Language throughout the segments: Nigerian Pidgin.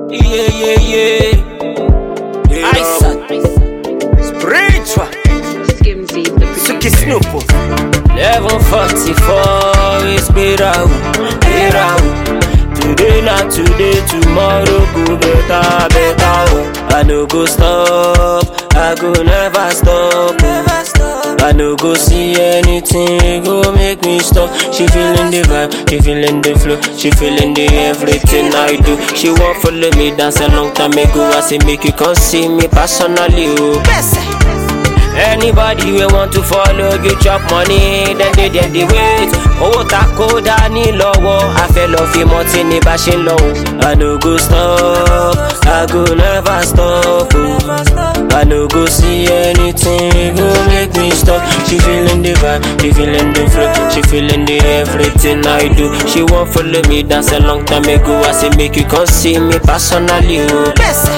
Yeah, yeah, yeah. Aisa. Spiritual. Skimsy, the Suki producer. Snoop. 1144 is Birau. Birau. Today not today, tomorrow go better, better. oh. I no go stop, I go never stop. Never stop. I no go see anything, go make me stop. She feeling the vibe, she feeling the flow, she feeling the everything I do. She want follow me dance a long time ago. I say make you come see me personally, oh. Anybody we want to follow you chop money then they dey the wait owó ta kó dání lọ́wọ́ afẹ́ lọ fi mọtí ní bá ṣe ń lọ o. I no go stop I go never stop o. I no go see anything go make me stop. She feeling the vibe, she feeling the flow, she feeling the everything I do. She wan follow me dance a long time ago. I say make you come see me personally o.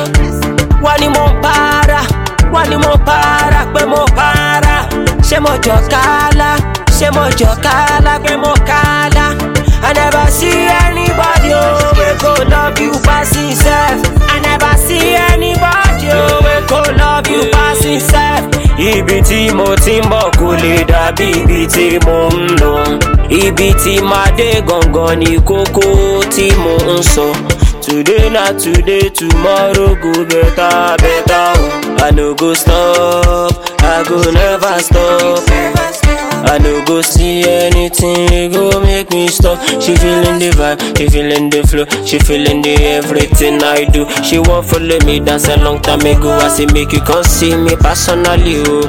wọ́n ní mo ń para wọ́n ní mo para pé mo para ṣé mo jọ kálá ṣé mo jọ kálá pé mo kálá I never see anybody oh, wey go love you pass himself I never see anybody oh, wey go love you pass himself. Ibi tí mo ti ń bọ̀ kò lè dàbí ibi tí mo ń lọ. Ibi tí màá dé gangan ni kókó tí mo ń sọ. Today na today, tomorrow go better, better. oh. I no go stop, I go never stop. I no go see anything, go make me stop. She feeling the vibe, she feeling the flow, she feeling the everything I do. She want follow me dance a long time ago. I say make you come see me personally, oh.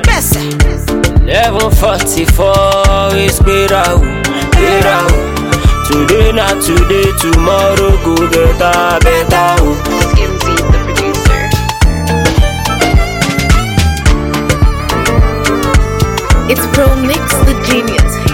Eleven forty four is better, oh, better. oh. Today not today, tomorrow go better, better. Oh. Skimsy, the producer. It's Pro Mix the Genius.